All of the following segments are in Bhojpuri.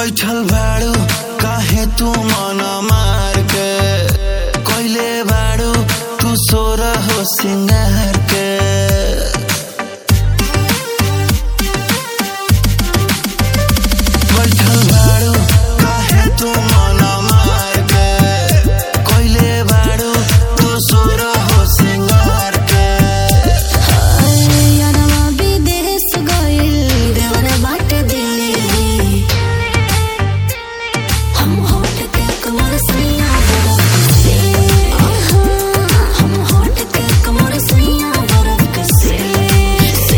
बैठल बाड़ू काहे तू मन मार के कोइले बाड़ू तू सोर हो सिंगार के बैठल बाड़ू काहे तू मन मार के कोइले बाड़ू तू सोर हो सिंगार के यारवा विदेश गइल देवर बाटे दिल्ली हम होट के कमर सैया बरफ से हम होट के कमर सैया बरफ से से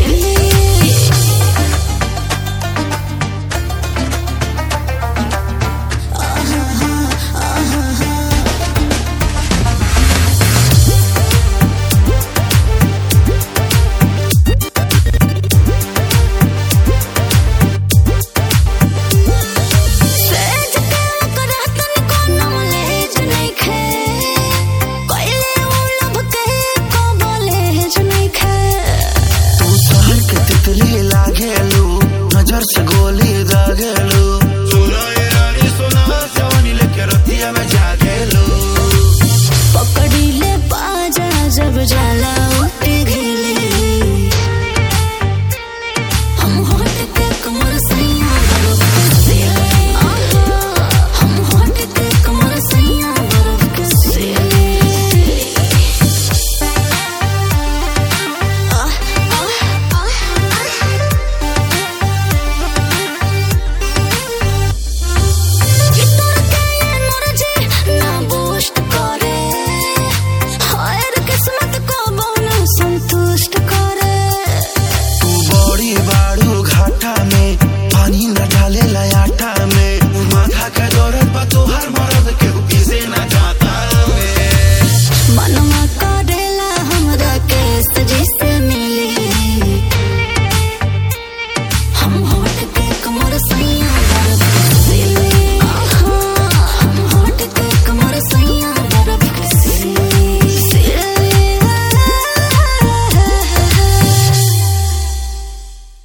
सेज के करतन कोनो लेज नइखे कइले उ लब के को बोलेज नइखे तू शहर के तितली लागेलू नजर से गोली दागेलू सुनो ये रानी सुनो जवानी लेके रतिया में जागेलू पकड़ी ले बाजा जब जाला